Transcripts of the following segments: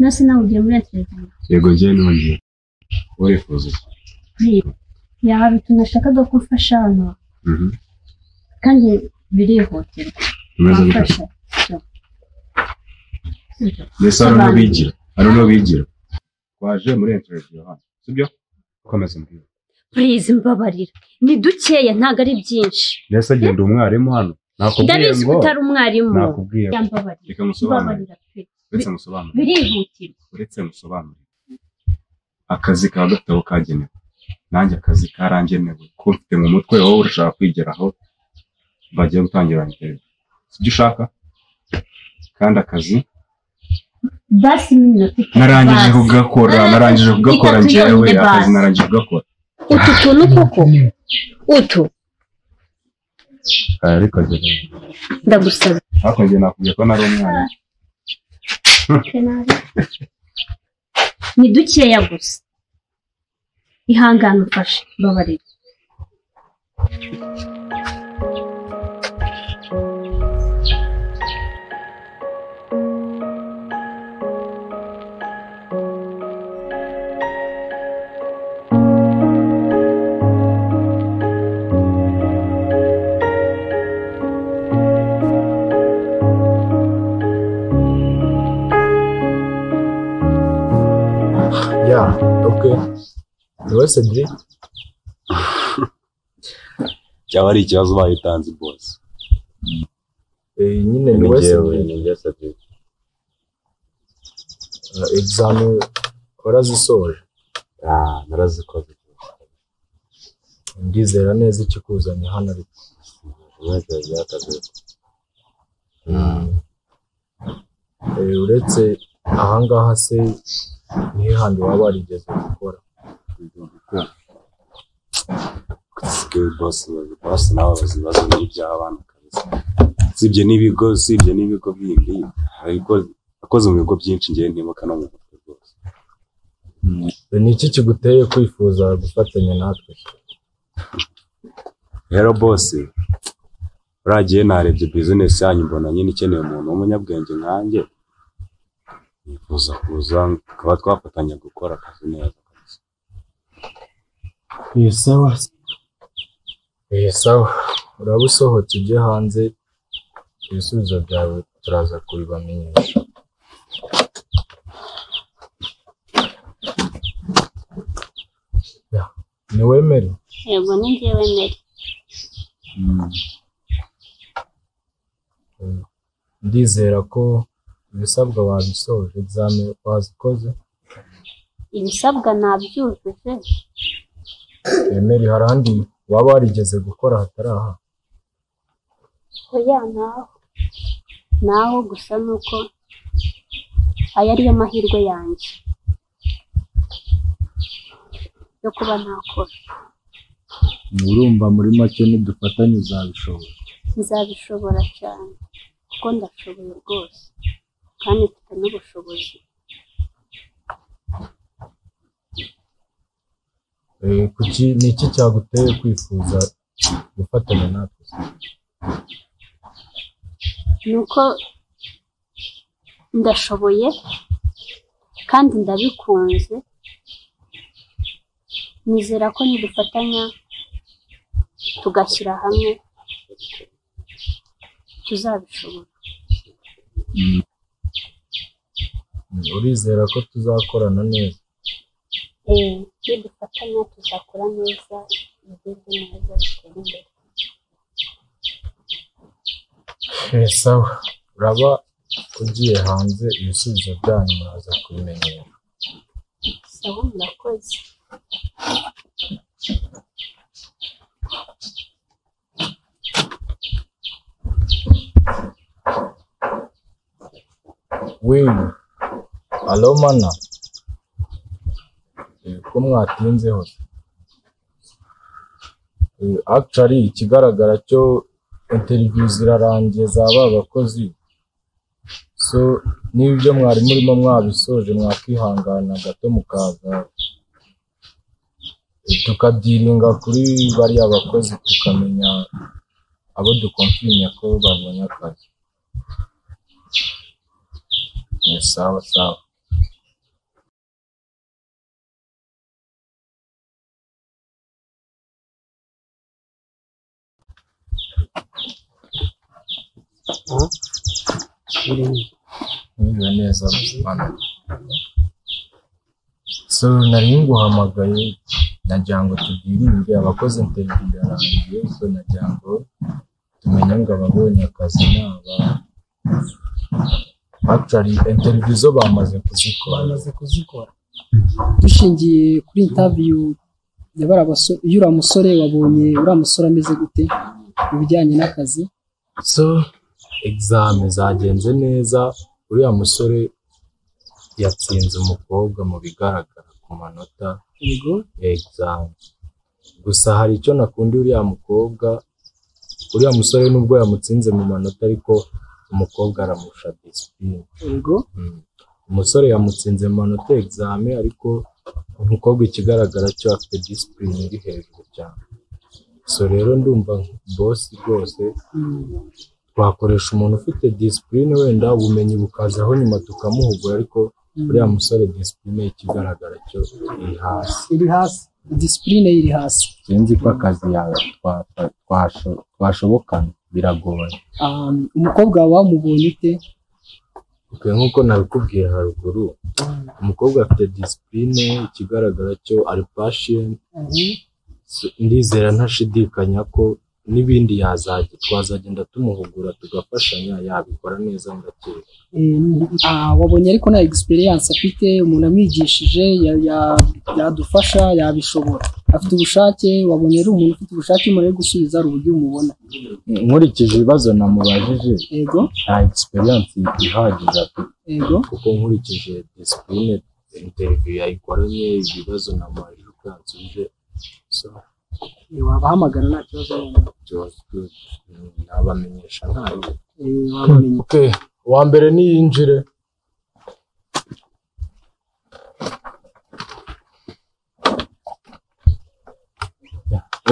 nasi nawe ugiye muri Atletico yego njyewe nongeye urifuza iki yaba utuntu nashakaga ko umfasha hano Mhm. kandi birihutirwa Ibibazo bito. wamfasha mbese hari uno bigira hari uno bigira twaje muri interiviyu hano sibyo komeza umbwire purize mbabarira ni dukeya ntabwo ari byinshi mbese genda umwarimu hano nakubwiye ndabizi ko ngo utari umwarimu nakubwiye ngo yambabarira reka musobanurire mbabarira pe uretse musobanurire birihutirwa uretse musobanurire akazi kaba gafite aho kagenewe nanjye akazi karangenewe ko mfite mu mutwe wowe urashaka kwigeraho bagiye gutangira interiviyu sibyo ushaka kandi akazi basi n'iminota itatu narangije basi. kugakora Ah, narangije kugakora itatu njyewe yonyine akazi basi. narangije kugakora utu tuntu koko utu ariko njye ndagusaba ariko njye nakubwiye ko nari umwana ni dukeya gusa ihangane ufashe mbabarira Ya, ok. Ni wowe Cedric? cyaba ari ikibazo ubaye utanze bose Eh, nyine ni wowe Cedric. Eh, Examen warazisoje. narazikoze Ndizera neza ikikuzanye hano ariko. umwete byakaze Eh, uretse ahangaha se nihe handi waba warigeze gukora? kusigaye bose bazi bose nawe bazi ibibazo n'iby'abana kabisa usibye n'ibigo usibye n'ibigo bindi ariko akoze mu bigo byinshi ngewe ntibuka no mu mutwe rwose Eh, Ni iki kiguteye kwifuza gufatanya natwe? rero bose uragiye narebye bizinesi yanyu mbona nyine ikeneye umuntu w'umunyabwenge nkanjye nifuza kuza tukaba twafatanya gukora akazi neza kabisa Eh, sawa. Eh, sawa. Uraba usohotse ujye hanze ibisubizo byawe turaza kubibamenyesha. Ya, Ni wemere? yego ni njyewe meri ndizera ko ibisabwa wabisoje egizame wazikoze ibisabwa nabyujuje emeri hari ahandi waba warigeze gukora hatari aha oya naho naho gusa ni uko aya ariyo mahirwe yanjye yo kuba ntakora urumva muri make nidufatanye uzabishobora nzabishobora cyane kuko ndashoboye rwose kandi mfite n'ubushobozi Eh, kuki ni iki cyaguteye kwifuza gufatanya natwe ni uko ndashoboye kandi ndabikunze nizera ko nidufatanya tugashyira hamwe tuzabishobora urizera ko tuzakorana neza eee nidufatanya tuzakora neza ibigeze neza bitera imbere Eh, sawa uraba ugiye hanze ibisubizo byanyu muraza kubimenyera sawa murakoze wiwe alo mana Eh, ko mwatinze hose Eh, Actually ikigaragara cyo interview zirarangiye za ba bakozi so n'ibyo mwari murimo mwabisoje mwakihangana gato mukaza eh, tukabyiringa kuri bariya bakozi tukamenya abo dukomfinya ko babonye akazi ni sawa sawa Mwiriwe neza Buzimana. So nari nguhamagaye nagira ngo tubwiringe abakoze interview yarangiye so nagira ngo tumenye ngo ababonye akazi naba actually interview zo bamaze kuzikora bamaze kuzikora dushingiye kuri interview ya bariya baso- y'uriya musore wabonye uriya musore ameze gute mu bijyanye n'akazi so exame zagenze neza uriya musore yatsinze umukobwa mu bigaragara ku manota yego exam gusa hari icyo nakundi uriya mukobwa uriya musore nubwo yamutsinze mu manota ariko umukobwa aramusha disipurine yego Mm. umusore yamutsinze mu manota exame ariko umukobwa ikigaragara cyo afite disipurine iri hejuru cyane so rero ndumva bosi rwose Mm. twakoresha umuntu ufite disipurine wenda ubumenyi bukazaho nyuma tukamuhugura ariko uriya musore disipurine ikigaragara cyo iri hasi iri hasi disipurine iri hasi sinzi ko akazi yawe twa- twasho- twashobokana biragoye Um, umukobwa wawe wamubonye ute Okay, nk'uko nabikubwiye haruguru umukobwa afite disipurine ikigaragara cyo ari patient Mhm. So, ndizera ntashidikanya ko n'ibindi yazajya twazagenda tumuhugura tugafashanya yabikora neza ndakeka Eh, ah, wabonye ariko nta experience afite umuntu amwigishije ya- ya- yadufasha yabishobora afite ubushake wabonye ari umuntu ufite ubushake umuntu ari gusubiza hari uburyo umubona nkurikije ibibazo namubajije yego nta experience ihagije afite yego kuko nkurikije disipurine interview yayikoranye ibibazo na mwaje ukansubije so Eh, wabahamagara nta kibazo wabona. byose nabamenyesha ntayo Eh, wabamenya okay uwa mbere niyinjire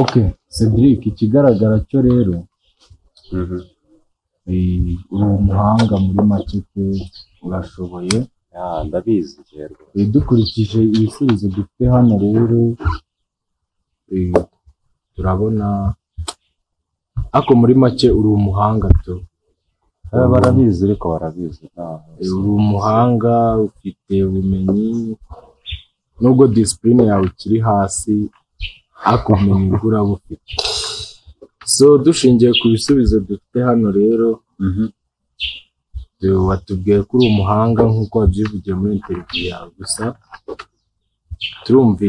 ok cedric ikigaragara cyo rero Mhm. eh, uri umuhanga muri make pe urashoboye Ya, ndabizi rero Eh, dukurikije ibisubizo dufite hano rero eh, turabona ako muri make uri umuhanga tu Eh, barabizi ariko barabizi ntaho. Eh, uri umuhanga ufite ubumenyi nubwo disipurine yawe ikiri hasi ako ubumenyi bwo urabufite so dushingiye ku bisubizo dufite hano rero tu- watubwiye ko uri umuhanga nk'uko wabyivugiye muri interview yawe gusa turumvi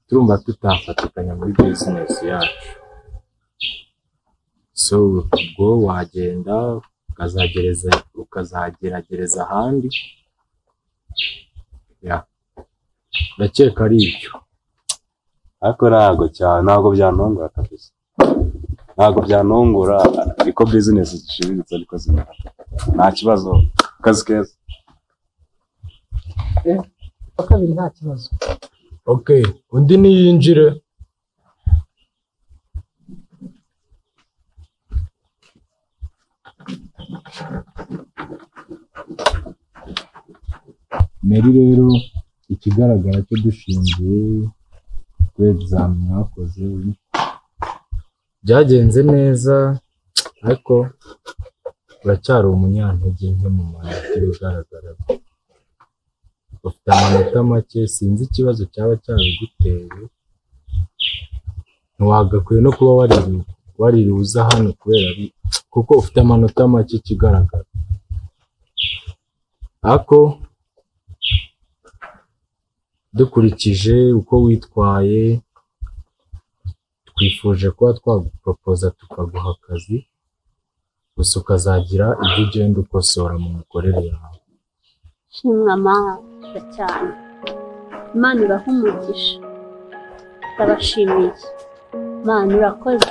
turumva tutafatikanya muri business yacu so ubwo wagenda ukazagereza ukazageragereza ahandi ya ndakeka ari ibyo ariko ntabwo cyane ntabwo byanungura kabisa ntabwo byanungura ariko bizinesi zishimitse ariko zimera nta kibazo akazi keza uwa kabiri nta kibazo ok undi niyinjire meri rero ikigaragara cyo dushingiye kuri egizame mwakoze byagenze neza ariko uracyari umunyantege nke mu manota bigaragara ufite amanota make sinzi ikibazo cyaba cyabiguteye ntiwagakwiye no kuba waririwe waririwe uza hano kubera ari kuko ufite amanota make ikigaragara ariko dukurikije uko witwaye twifuje kuba twaguporopoza tukaguha akazi gusa ukazagira ibyo ugenda ukosora mu mikorere yawe shimwa amahanga cyane imana ibahumugisha ndabashimiye Mana urakoze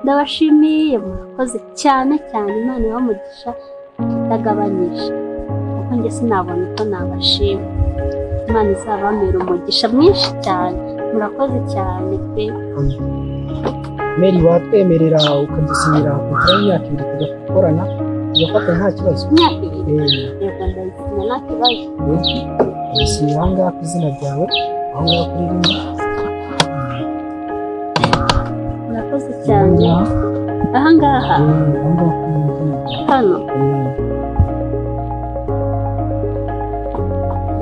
ndabashimiye murakoze cyane cyane Imana ibamugisha itagabanyije kuko njye sinabona uko nabashima Imana izabamera umugisha mwinshi cyane murakoze cyane pe meri watwemerera ukadusinyira kontara y'imyaka ibiri tugakorana tugafata nta kibazo imyaka ibiri Eh, yego ndayisinya nta kibazo dusinyira aha ngaha ku izina ryawe aho ngaho kuri rimwe murakoze cyane aha ngaha aho ngaho kuri rimwe hano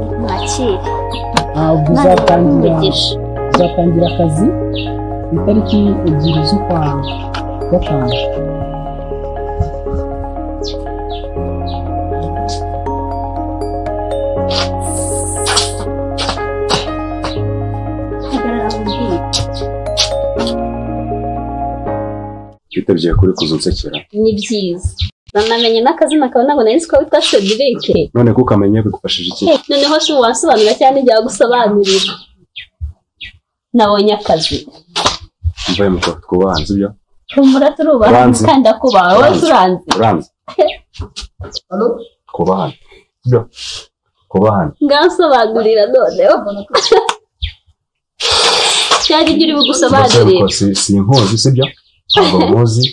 Eh, mwakire ah, ubwo Imana uzatangira ibamugisha uzatangira akazi ku itariki ebyiri z'ukwa gatanu hagarara wumvire twitabye kuri kuzunsekera ni byiza banamenye n'akazina kawe ntabwo nari nzi ko witwa Cedric none ko ukamenya bigufashije iki Eh, noneho se wasobanura cyane igihe gusobanurira nabonye akazi mvuye mu kabari twubaha nzi ibyo humura turubaha Uranzi. kandi akubaha wowe Uranzi. turanze uranze twubahane byo twubahane ngasobanurira noneho cyari ibyo uri bugusobanurire sinkuzi si byo ntabwo muzi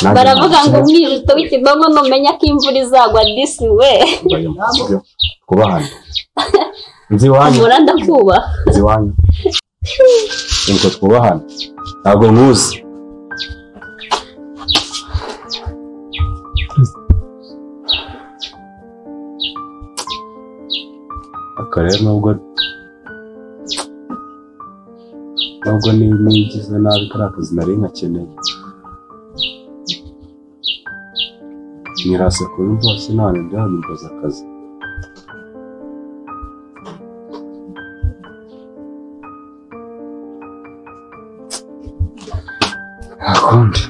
Nanjye baravuga ngo nkuzi. umwijuto w'ikigongo numenya ko imvura izagwa disi we Mbaye muzi byo twubahane nzi iwanyu humura ndakubaha nzi iwanyu nuko twubahane ntabwo muzi aka rero nubwo nubwo ni- nigize nabi kari akazi nari nkakeneye nirase kuri rwose none ndabimbaza akazi nta kundi